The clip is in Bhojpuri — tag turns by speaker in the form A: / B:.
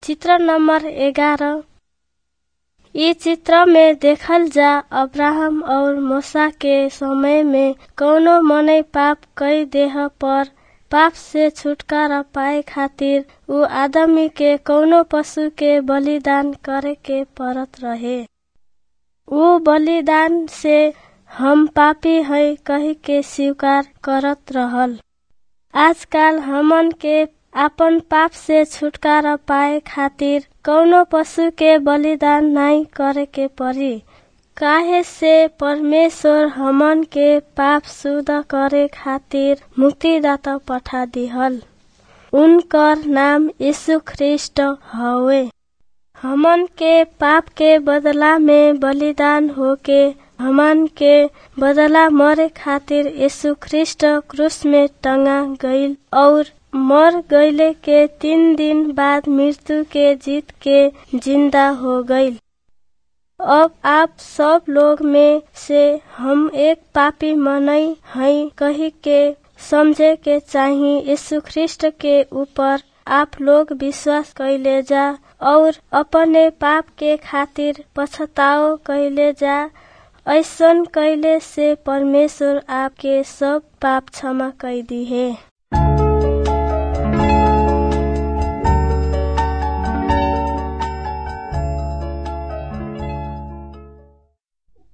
A: चित्र नंबर ग्यारह इ चित्र में देखल जा अब्राहम और मूसा के समय में कौनो मनई पाप कई देह पर पाप से छुटकारा पाए खातिर उ आदमी के कौनो पशु के बलिदान करे के पड़त रहे उ बलिदान से हम पापी है कही के स्वीकार करत रहल आजकल हमन के आपन पाप से छुटकारा पाए खातिर कौनो पशु के बलिदान नाई करे के पड़ी काहे से परमेश्वर हमन के पाप शुद्ध करे खातिर मुक्तिदाता पठा दिहल उनकर नाम यीशु ख्रिस्ट हवे हमन के पाप के बदला में बलिदान होके हमन के बदला मरे खातिर यीशु ख्रिस्ट क्रूस में टंगा गईल और मर गईले के तीन दिन बाद मृत्यु के जीत के जिंदा हो गईल अब आप सब लोग में से हम एक पापी मनई हई कही के समझे के चाही यीशु ख्रिस्ट के ऊपर आप लोग विश्वास कैले जा और अपने पाप के खातिर पछताओ कैले जा ऐसन कैले से परमेश्वर आपके सब पाप क्षमा कर दी है